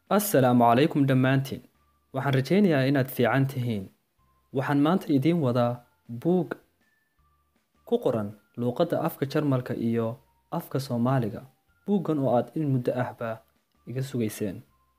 assalaamu calaykum dhammaantiin waxaan rajaynayaa inaad fiican tihiin waxaan maanta idiin wadaa buug ku qoran luuqadda afka jarmalka iyo afka soomaaliga buuggan oo aad in muddo ahba iga sugayseen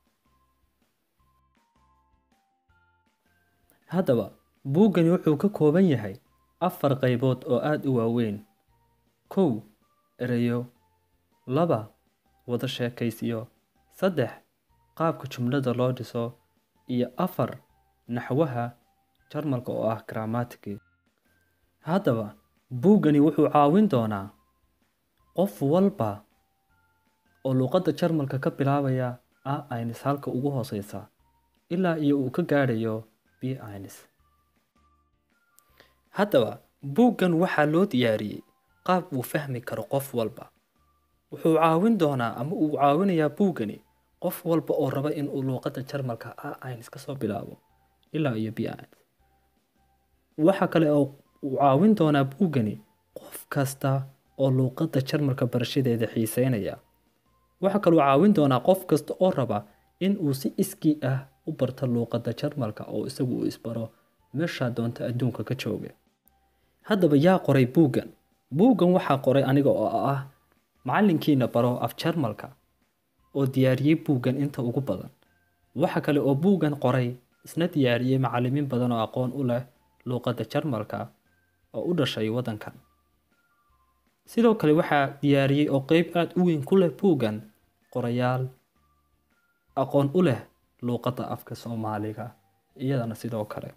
haddaba buuggani wuxuu ka kooban yahay afar qaybood oo aada u waaweyn kow ereyo laba wada sheekaysiyo saddex qaabka jumlada loo dhiso iyo afar naxwaha jarmalka oo ah grammatiki haddaba buuggani wuxuu caawin doonaa qof walba oo luuqadda jarmalka ka bilaabaya a ins halka ugu hooseysa ilaa iyo uu ka gaadhayo b ins haddaba buuggan waxaa loo diyaariyey qaab uu fahmi karo qof walba wuxuu caawin doonaa ama uu caawinayaa buuggani qof walba oo raba inuu luuqadda jarmalka a ins kasoo bilaabo ilaa iyo b ins waxa kale oo uu caawin doonaa buuggani qof kasta oo luuqadda jarmalka barashadeeda xiiseynaya waxaa kaloo caawin doonaa qof kasta oo raba in uu si iskii ah u barto luuqadda jarmalka oo isagu uu isbaro meeshaa doonta adduunka ka jooga haddaba yaa qoray buuggan buuggan waxaa qoray aniga oo ah macallinkiina baro af jarmalka oo diyaariyey buuggan inta ugu badan waxa kale oo buuggan qoray isna diyaariyey macallimiin badan oo aqoon u leh luuqadda jarmalka oo u dhashay waddankan sidoo kale waxaa diyaariyey oo qeyb aada u weyn ku leh buuggan qorayaal aqoon u leh luuqadda afka soomaaliga iyadana sidoo kale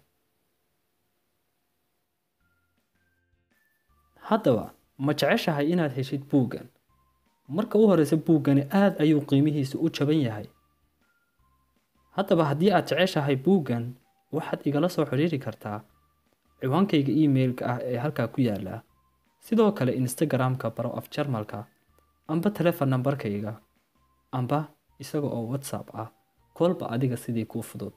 haddaba ma jeceshahay inaad heshid buuggan marka u horeysa buuggani aada ayuu qiimihiisu u jaban yahay haddaba haddii aad jeceshahay buuggan waxaad igala soo xidhiiri kartaa ciwaankayga emailka ah ee halkaa ku yaala sidoo kale instagram-ka baro af jarmalka amba telefon nambarkayga amba isaga oo whatsapp ah kolba adiga sidii kuu fudud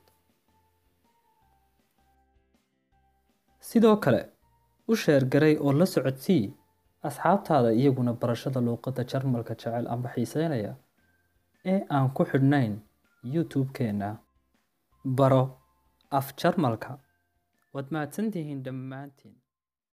sidoo kale u sheergaray oo la socodsii asxaabtaada iyaguna barashada luuqadda jarmalka jecel amba xiiseynaya ee aan ku xidhnayn youtube-keenna baro af jarmalka waad mahadsantihiin dhammaantiin